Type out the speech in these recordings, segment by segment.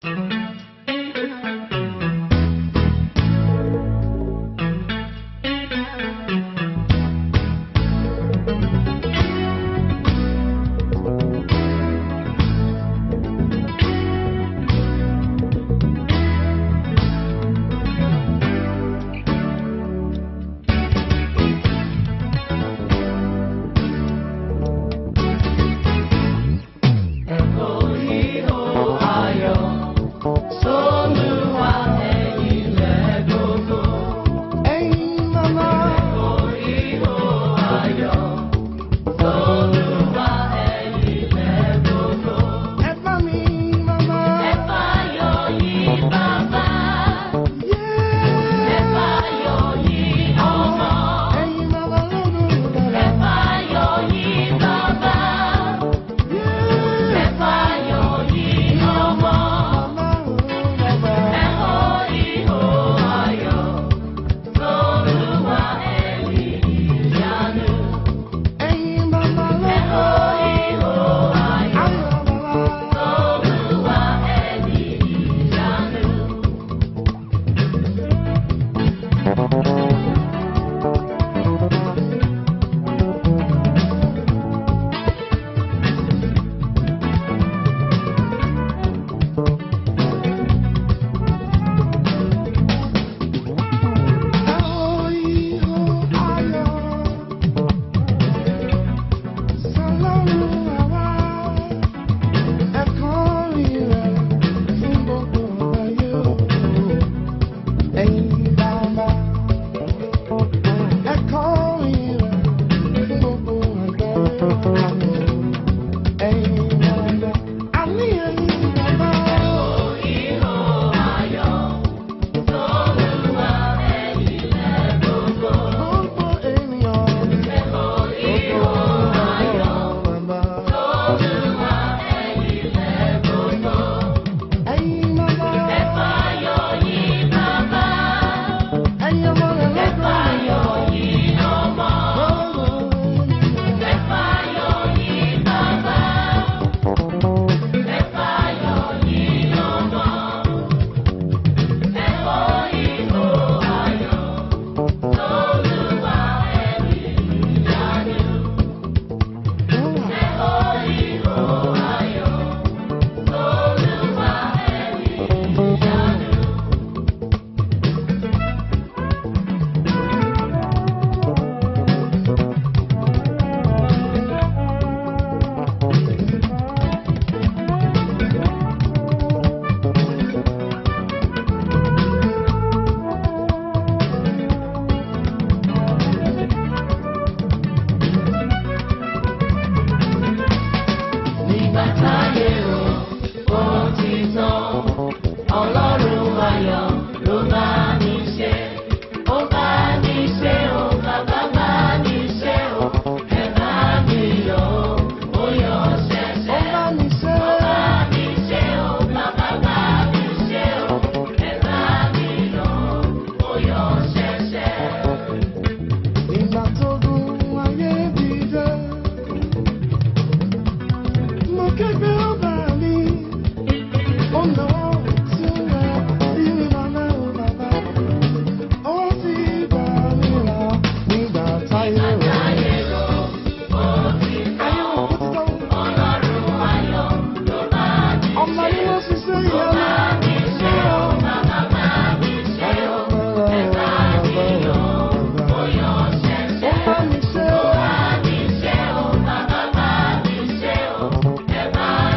Bye.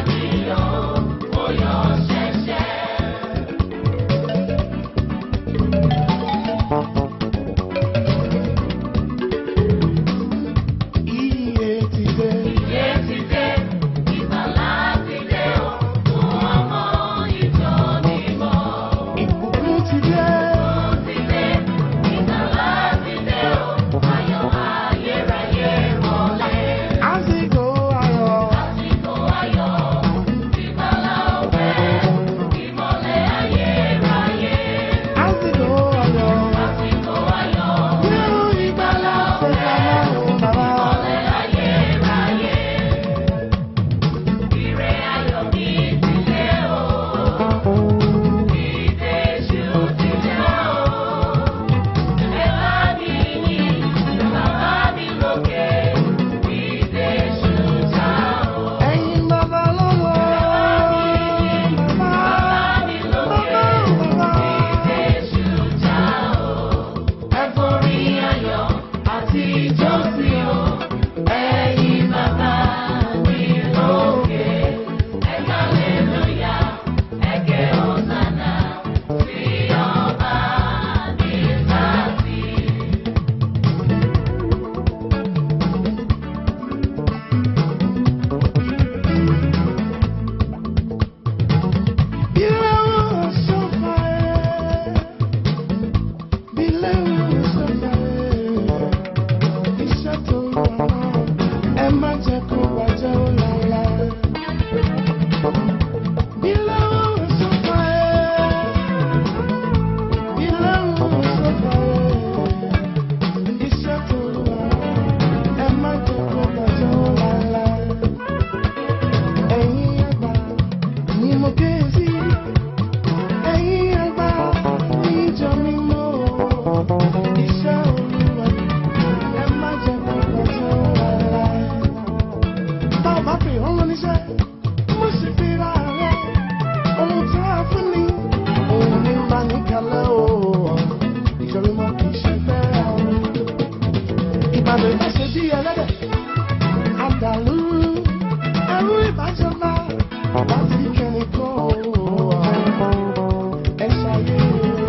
má fi hàn lọ níṣẹ́ mo sì fi ra rẹ̀ ohun tí wọ́n fún ni òun ní máa ní kalẹ̀ o ìjọba mọ́ kì í ṣe fẹ́ o. ìbàdàn ìbáṣe bí ẹlẹ́dẹ̀ àdàlú ẹrú ìbájọba láti kẹ́ni kọ́ o ẹ ṣayé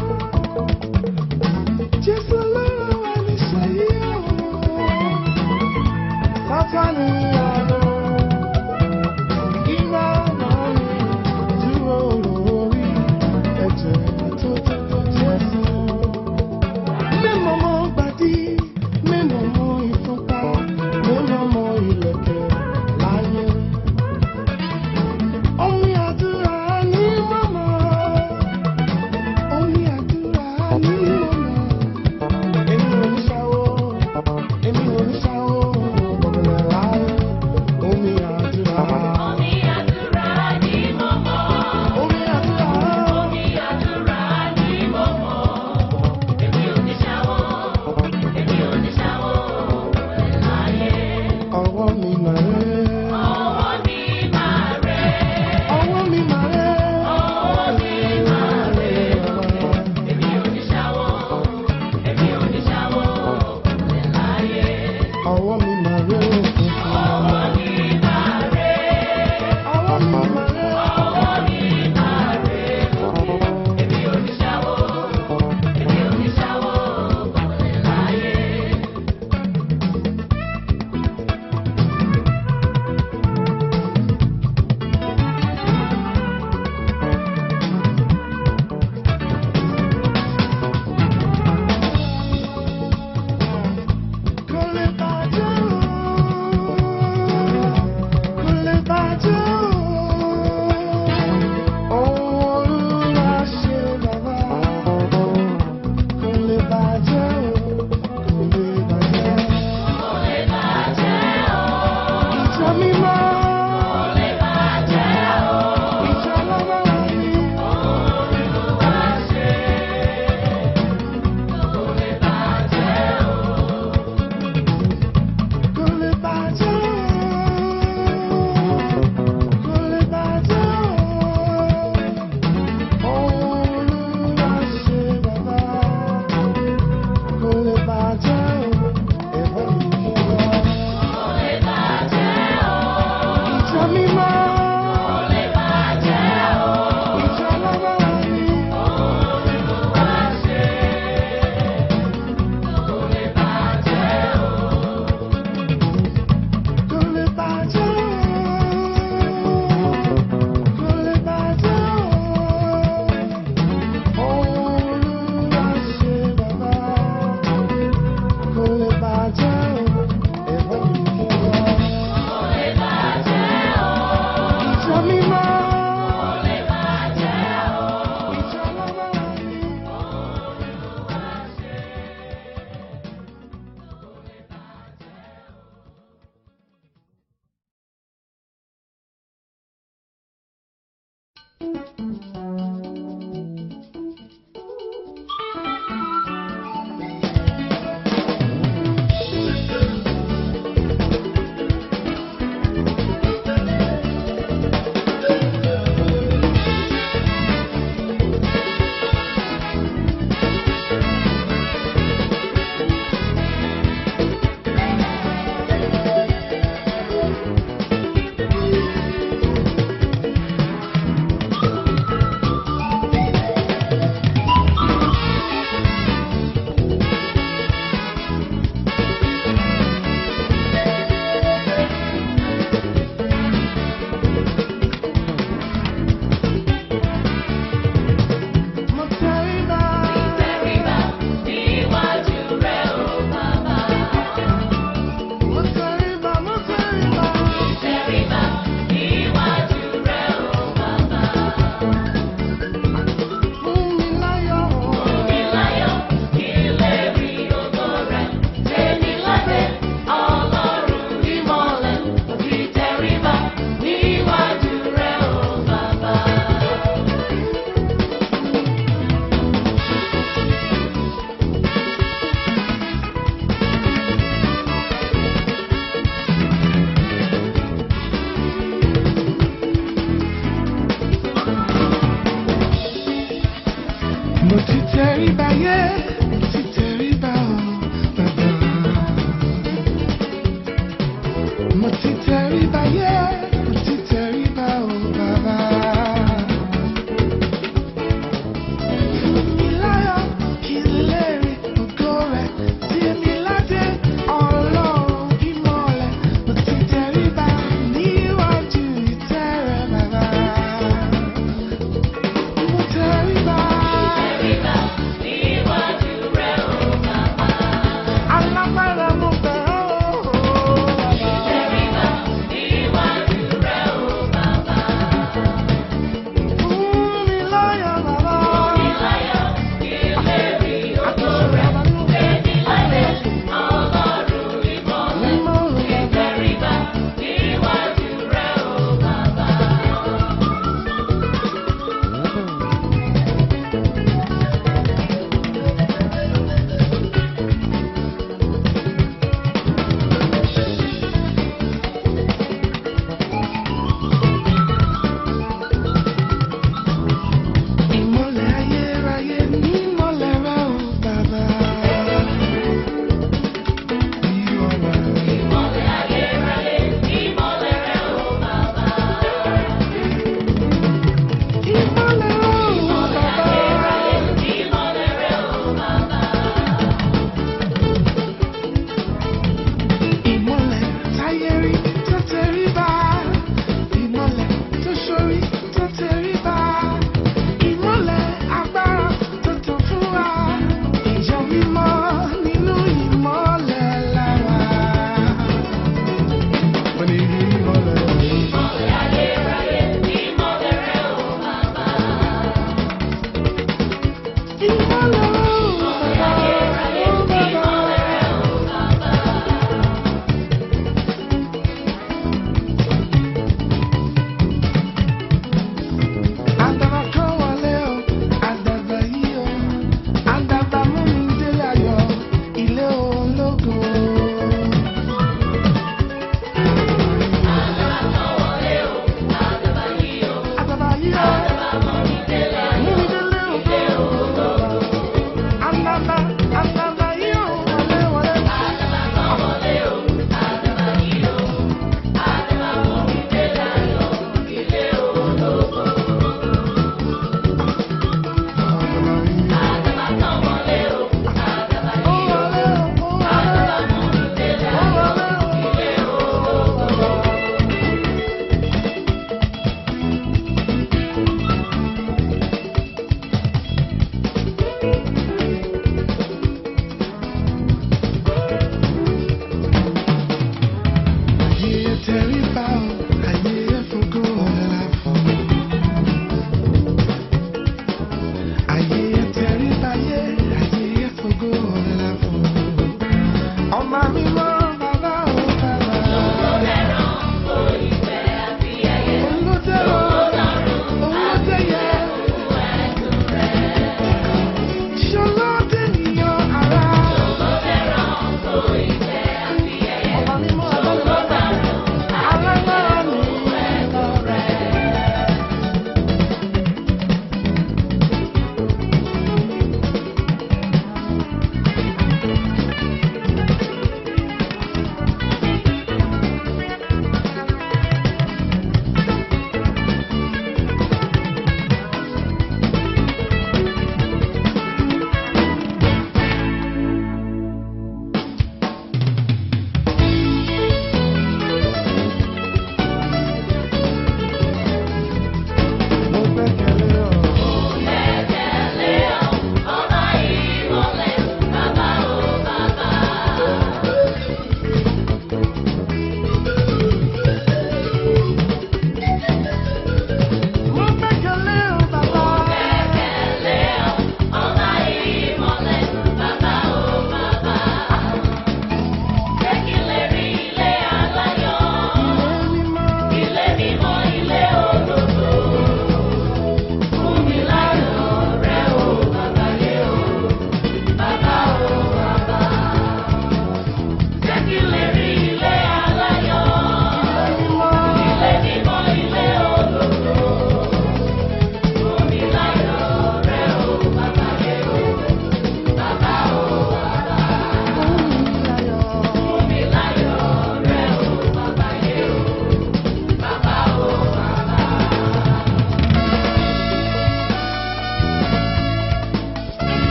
jésù lọ́rọ̀ wà ní ṣayé o sátánì àlọ́ ìgbà náà ni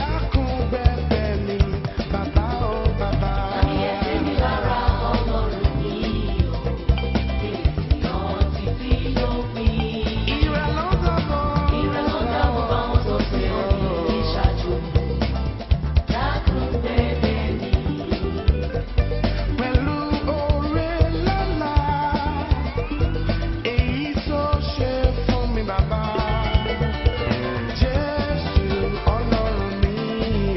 dákun bẹ̀bẹ̀ ni bàbá o bàbá. Ìrẹ̀ ló dàbọ̀. Pẹ̀lú oore lọ́la, èyí tó ṣe fún mi bàbá. Jésù ọlọ́run mi o.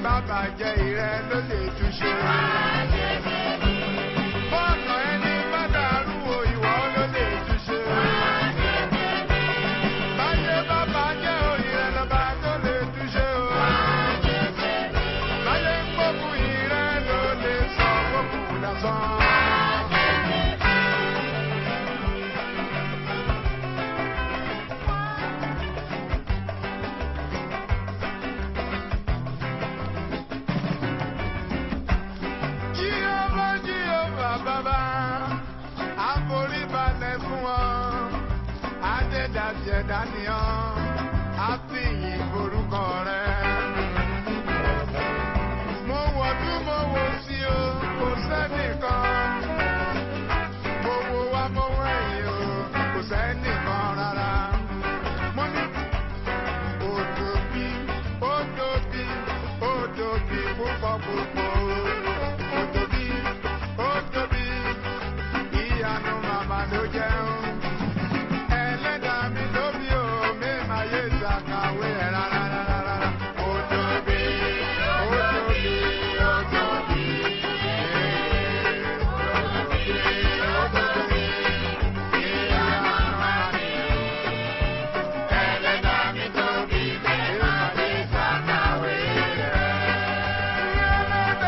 bàbá jẹ́ ìrẹ́ ló lè túṣe. Bọ́ọ̀nà ẹni bá dàrú o ìwọ ló lè túṣe. Báyé bàbá jẹ́ òyìnbó lọ́ba tó lè túṣe o. Báyé ń gbógun ìrẹ́ ló lè sọ gbógun dasán. Jíọ́bá jíọ́bá bàbá, àforíbalẹ̀ fún ọ, Adédàjẹ́ dánìyàn, àfihàn forúkọ rẹ̀. Mo wọ̀ tún mo wò sí o, kò sẹ́nìkan. Mo wo wá mo wẹ̀yìn o, kò sẹ́nìkan rárá. Mo ní òdòbí, òdòbí, òdòbí púpọ̀ púpọ̀. Òdòbí, òdòbí, ìyanu màmá ló jẹun. Ẹlẹ́dàá mi ló bí o, mi máa yé ṣàkàwé ẹ̀ rárá rárá. Òdòbí, òdòbí, òdòbí. Òdòbí, ìyanu màmá ni. Ẹlẹ́dàá mi tó bí mi máa yé ṣàkàwé rẹ̀.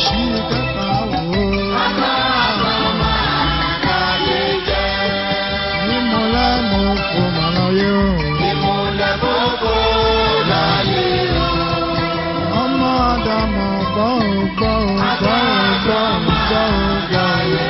ṣí kẹta wò ó. Ìmọ̀lẹ́ mo fò màlá yé o. Ọmọ Ádámù gbọ́ ò gbọ́ ò gbọ́ ò gbọ́ ò gbọ́ ò gbọ́ ò.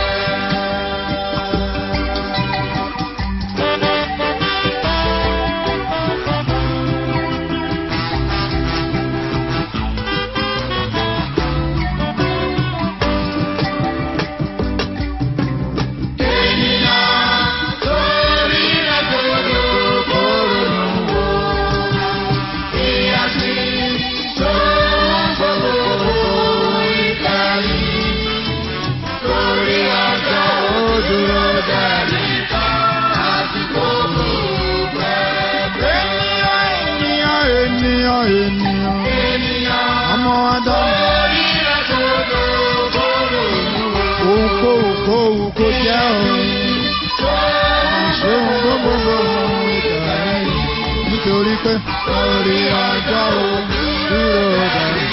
Ènìyàn ènìyàn ènìyàn ọmọ Ádámù. Ohunkóhun kóhun kó jẹ́ òun. Ìṣòhun gbogbogbò ohun ìtàrí. Nítorí pé orí ọjọ́ òun dúró dàrí.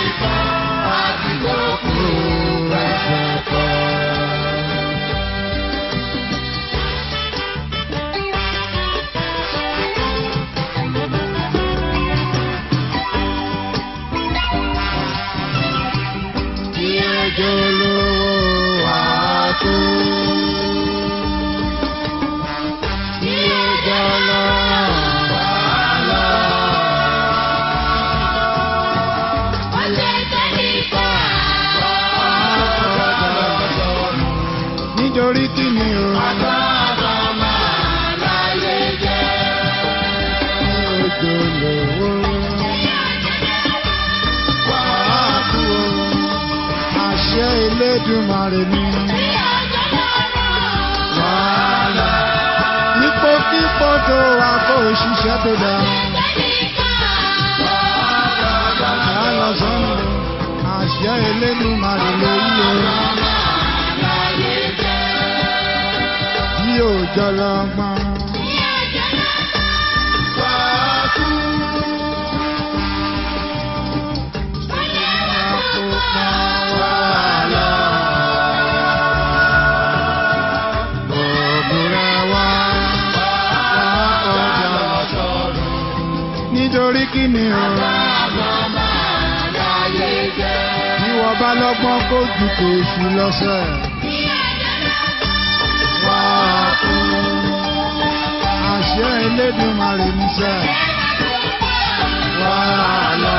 Tí ẹjọ́ lówó àtó. Tí ẹjọ́ lọ́wọ́ àlọ́. Nítorí kí ni o? Tí ẹjọ́ lówó àtó. Àṣẹ Elédùmarè ni. Wàhálà. Ipòkípò tó wà kó ṣiṣẹ́ tó dá. Àṣà lọ sọ́nù. Àṣẹ Elédùmarè lórí o. Tí ò jọ lọ́gbọ́n. Nítorí kí ni o? Bí wọ́n bá lọ́gbọ́n kó ju kèéṣù lọ́sẹ̀. Wá fún àṣẹ Elédùmarè níṣẹ́. Wá lọ.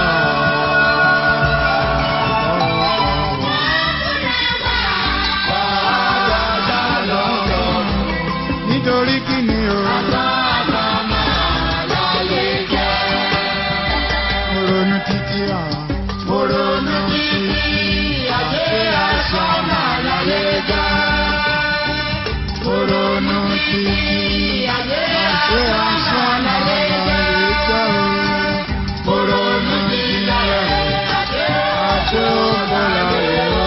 Nítorí kí ni o? Mo ronú títí àwọn. Mo ronú títí àṣẹ àṣà màláyé ga. Mo ronú títí àṣẹ àṣà màláyé ga. Mo ronú títí àṣẹ ògbóláyé o.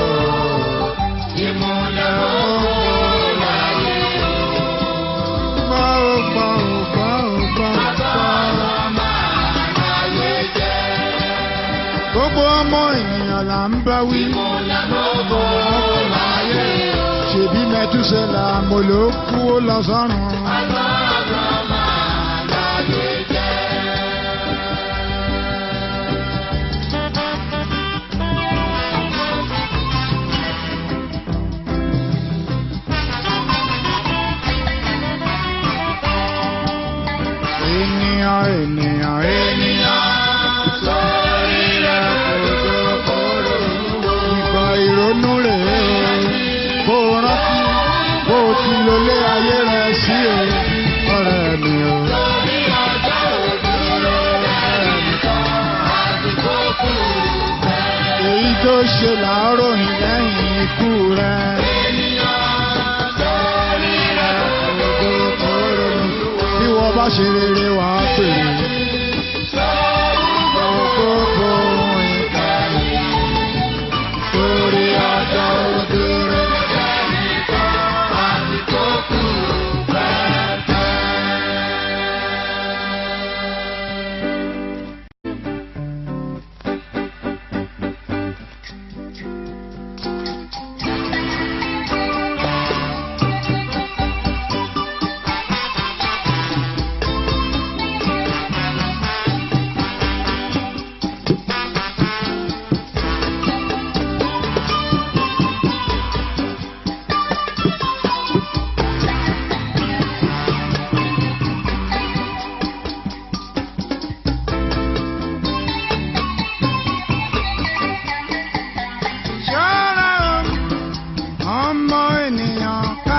Ìmúlẹ̀ ògbóláyé o. Gbọ́ ò gbọ́ ò gbọ́ ò gbọ́ ò gbọ́. Gbogbo ọmọ ènìyàn là ń bá wí. Ṣèbí Mẹ́túsẹ́là mo ló kú ó lọ sọ́run. Ènìyàn ènìyàn ènìyàn sórí rẹ̀ kòtò kòrò. Ìgbà ìrònú rèé o, kó o rántí bó o ti lólé ayé rẹ̀ sí o, ọ̀rẹ́ mi o. Èyí tó ṣe làárọ̀ yìí lẹ́yìn ikú rẹ̀. Bí wọ́n bá ṣe rere wà á pèrè. Gbogbo ìkànnì torí ọjọ́ òdúró.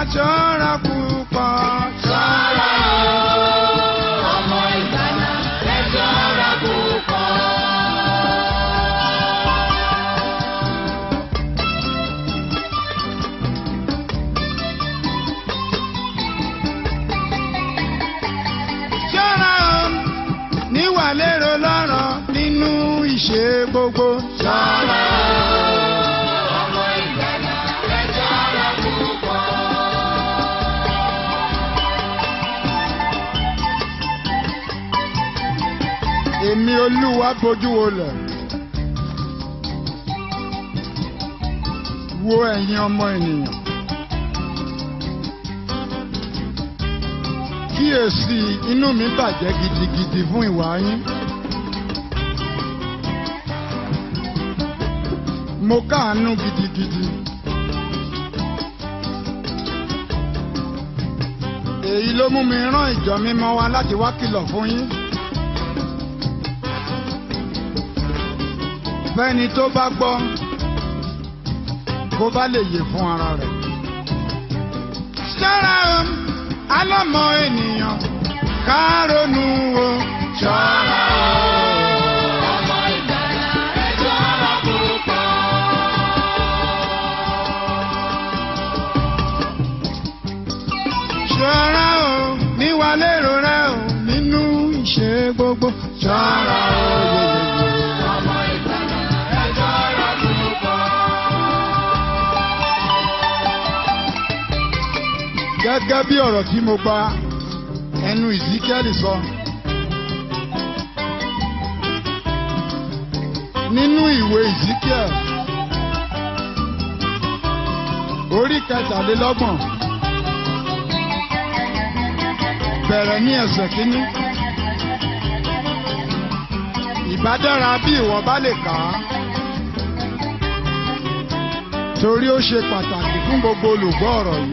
ṣọ́ra púpọ̀. Ṣọ́ra o, ọmọ ìgbàlà, ẹ ṣọ́ra púpọ̀. ṣọ́ra o níwà lérò lọ́rọ̀ nínú ìṣe gbogbo. Ṣọ́ra o, ọmọ ìgbàlà, ẹ ṣọ́ra púpọ̀. èmi olúwa bójú wo lẹ̀. wo ẹ̀yin ọmọ ènìyàn. kíyèsí inú mi bàjẹ́ gidigidi fún ìwà yín. mo káàánú gidigidi. èyí ló mú mi rán ìjọ mímọ́ wa láti wá kìlọ̀ fún yín. fẹ́ni tó bá gbọ́ kó bá lè yè fún ara rẹ̀. ṣọ́ra o alọ́mọ ènìyàn ká ronú o. Ṣọ́ra o, ọmọ ìgbàlà, ẹ ṣọ́ra púpọ̀. ṣọ́ra o níwà lérò rẹ o nínú ìṣe gbogbo. ṣọ́ra o yeyeye. Ọmọ ìgbàlà, ẹ ṣọ́ra púpọ̀. gẹ́gẹ́ bí ọ̀rọ̀ tí mo gba ẹnu ìzíkẹ́lì sọ. nínú ìwé ìzíkẹ́l orí kẹtàlélọ́gbọ̀n bẹ̀rẹ̀ ní ẹsẹ̀ kínní. ìbá dára bí ìwọ bá lè kà á torí ó ṣe pàtàkì fún gbogbo olùgbọ́ ọ̀rọ̀ yìí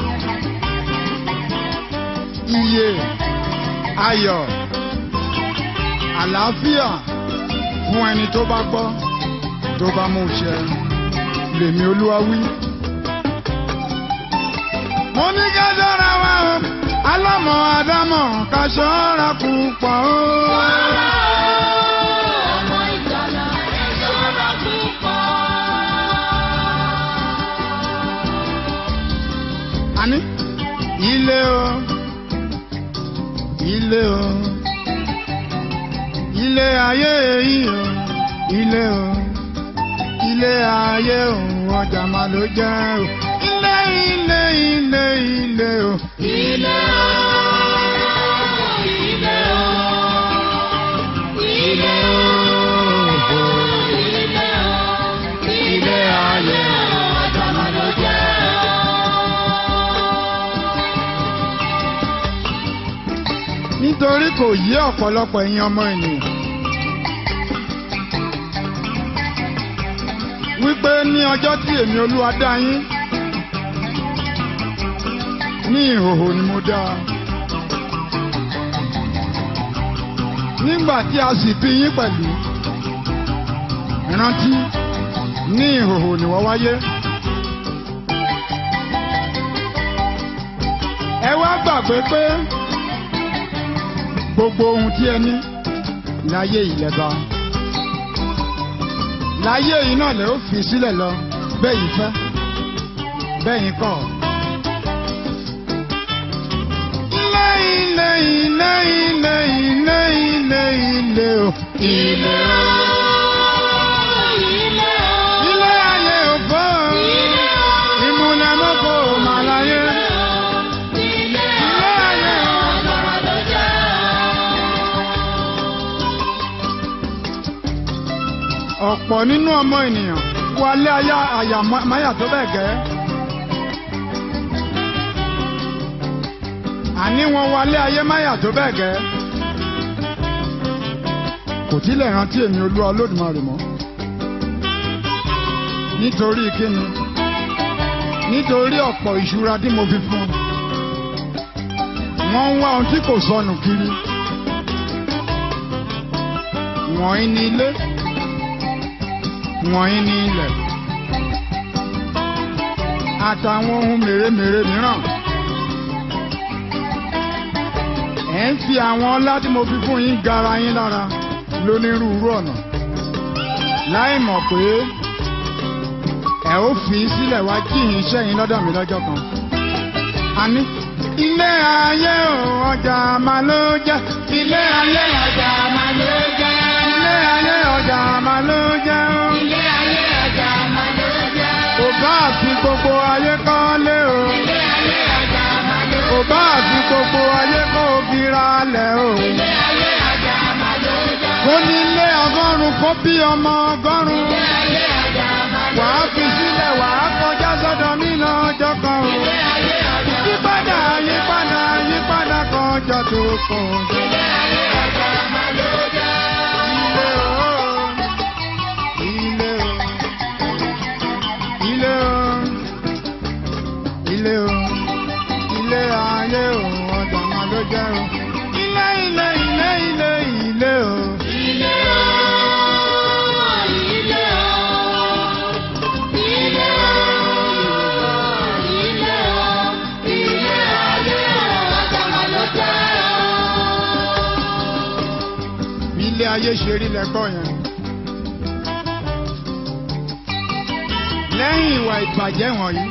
iye ayọ̀ àlàáfíà fún ẹni tó bá gbọ́ tó bá mú ṣẹ lèmi olúwa wí. mo ní ká ṣọ́ra wa o alámọ̀ àdámọ̀ ká ṣọ́ra púpọ̀ o. Ṣọ́ra o, ọmọ ìgbàlà, ẹ ṣọ́ra púpọ̀. àní ilé o ilé o ilé ayé yìí o ilé o ilé ayé o ọjà máa ló jẹ́ o ilé ilé ilé ilé o Ilé o, ilé o, ilé o, ilé o, ilé ayé o, ọjọ́ máa ló jẹ́ o. nítorí kò yé ọ̀pọ̀lọpọ̀ ẹ̀yin ọmọ ènìyàn. wípé ní ọjọ́ tí èmi olúwa dá yín ní ìhòhò ni mo dá a. nígbà tí a sì bí yín pẹ̀lú rántí ní ìhòhò ni wọ́n wáyé. ẹ wá gbàgbé pé gbogbo ohun tí ẹ ní láyé ìlẹ́ba láyé yìí náà lè ó fi sílẹ̀ lọ bẹ́ẹ̀ yìí fẹ́ bẹ́ẹ̀ yìí kọ̀. ilé ilé ilé ilé ilé ilé ilé o. Ilé o, ilé o, ilé ayé òfò ilé o, ìmúlẹ̀ mọ́kò màláyé. ilé ilé ayé o, ọjọ́ máa ló jẹ́ o. ọ̀pọ̀ nínú ọmọ ènìyàn wálé ayá àyà máyà tó bẹ́ẹ̀ gẹ́. àní wọn wálé ayé máyà tó bẹ́ẹ̀ gẹ́. kò tilẹ̀ rántí èmi olúwa olódùmarè mọ́. nítorí kíni nítorí ọ̀pọ̀ ìṣúra tí mo fi fún un. wọ́n ń wá ohun tí kò sọnù kiri. wọ̀nyí ní ilé wọ̀nyí ní ilẹ̀. àtàwọn ohun mèremère mìíràn. ẹ̀ ń fi àwọn ọlá tí mo fi fún yín gara yín lára lónírúurú ọ̀nà láì mọ̀ pé ẹ ó fi í sílẹ̀ wá jíhìn iṣẹ́ yín lọ́dọ̀ mi lọ́jọ́ kan. àní ilé ayé ò ọjà máa ló jẹ́. ilé ayé ọjà máa ló jẹ́. ilé ayé ọjà máa ló jẹ́. Ilé ayé ọjà máa ló jẹ́. kò bá fi gbogbo ayé kọ́lé o. Ilé ayé ọjà máa ló kò bá fi gbogbo ayé kó gira lẹ̀ o. Ilé ayé ọjà máa ló jẹ́. kó ní ilé ọgọ́rùn-ún kó bí ọmọ ọgọ́rùn-ún. Ilé ayé ọjà máa ló wàá fi sílẹ̀ wàá kọjá sọ́dọ̀ mí lọ́jọ́ kan o. Ilé ayé ọjà yípadà yípadà yípadà kọjá tó kàn. Ilé ayé ọjà máa ló jẹ́. Ilé o, ilé o, ilé o, ilé o, ilé ayé o, ọjà máa ló jẹ́ o. Ilé ilé ilé ilé ilé o. Ilé o, ilé o, ilé o, ilé o, ilé ayé ọjà máa ló jẹ́. Bí ilé ayé ṣe rí lẹ́kọ̀ọ́ yẹn. Lẹ́yìn ìwà ìbàjẹ́ wọ̀nyí.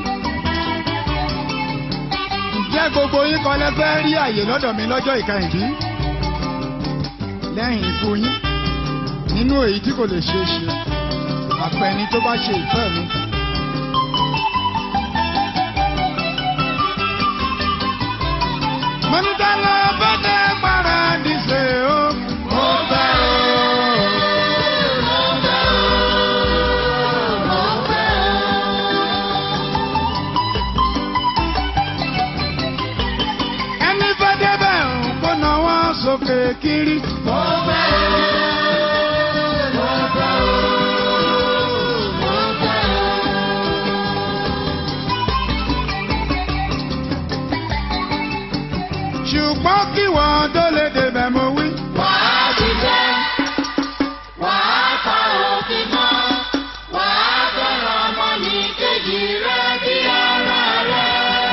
Ǹjẹ́ gbogbo yín kan lẹ fẹ́ rí àyè lọ́dọ̀ mi lọ́jọ́ ìkẹyìndí? Lẹ́yìn ikú yín, nínú èyí tí kò lè ṣeé ṣe, àpẹni tó bá ṣe ìfẹ́ mi. Mọ̀nìtàlá bá dé paradíṣe o. Mo fẹ́ o. Ẹni fẹ́ débẹ̀ ò kó náwó sókè kiri. Mo fẹ́ o. Mo fẹ́ o. Mo fẹ́ o. Ṣùgbọ́n kí wọ́n tó lè débẹ̀ mo wí. Wàá ṣiṣẹ́, wàá pa òfin mọ́, wàá fẹ́ràn ọmọnìkejì rẹ bí ara rẹ.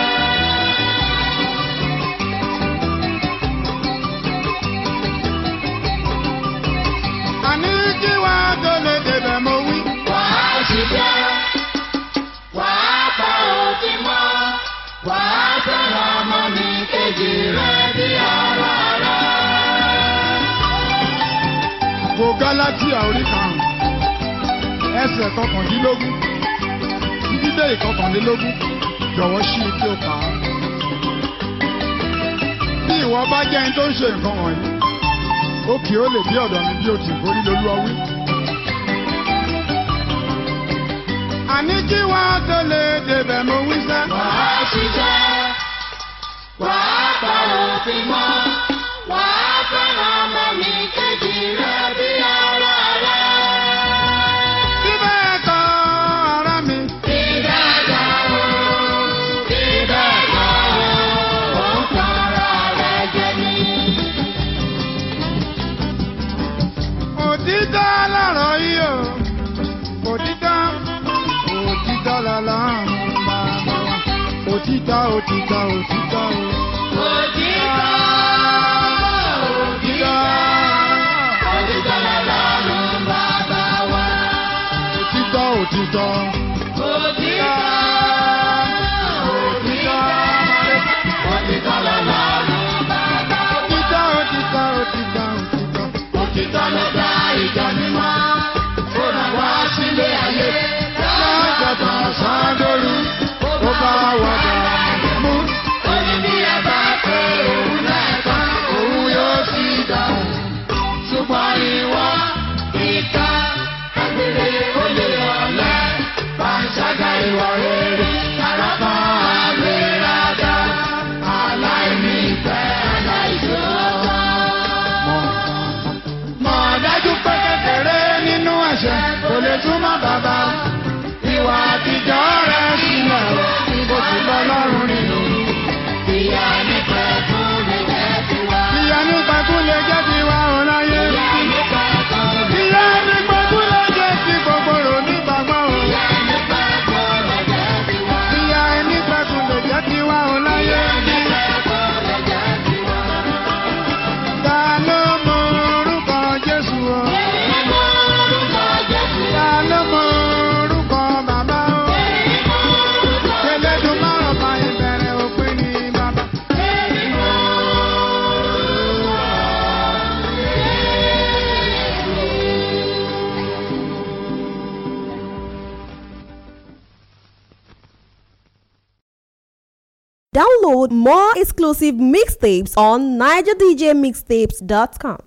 Àní kí wọ́n tó lè débẹ̀ mo wí. Wàá ṣiṣẹ́, wàá pa òfin mọ́, wàá fẹ́ràn ọmọnìkejì rẹ bí ara rẹ. Wo Gálátíà orí karùn-ún ẹsẹ̀ kọkàndínlógún títí dé ìkọkànlélógún jọ̀wọ́ ṣí i kí o kà á. Bí ìwọ bá jẹ́ ẹni tó ń ṣe nǹkan wọ̀nyí, ó kì í ó lè bí ọ̀dọ̀ mi bí o ti forí lolú ọwí. Àní kí wọ́n tó lè débẹ̀ mo wí sẹ́. Wàá ṣiṣẹ́, wàá pa òfin mọ́, wàá fẹ́ràn ọmọnìkejì rẹ bí ara rẹ. Bí bẹ́ẹ̀ kọ́ ara mi. Ìdájọ́ o, ìdájọ́ o, ó ń tọrọ rẹ jẹ ní. Òtítọ́ lọ̀rọ̀ yìí o, òtítọ́, òtítọ́ lọ́lọ́run bàbá wa. Òtítọ́, òtítọ́, òtítọ́ o. Òtítọ́, òtítọ́, òtítọ́ lọ́lọ́run bàbá wa. Òtítọ́, òtítọ́. Òtítọ́, òtítọ́, òtítọ́ lọ́lọ́run bàbá wa. Òtítọ́, òtítọ́, òtítọ́, òtítọ́. Òtítọ́ ló dá ìjọ mímọ́, ó ràn wá sílé ayé. Lọ́jọ́ kan sáńdóru, ó bá wọ̀dà mú. Ó ní bí ẹ bá pé òun lẹ́ẹ̀kan, òun yóò sì dáhùn. Ṣùgbọ́n ìwọ ìka, àgbèrè olè ọ̀lẹ, Download more exclusive mixtapes on nigerdjmixtapes.com.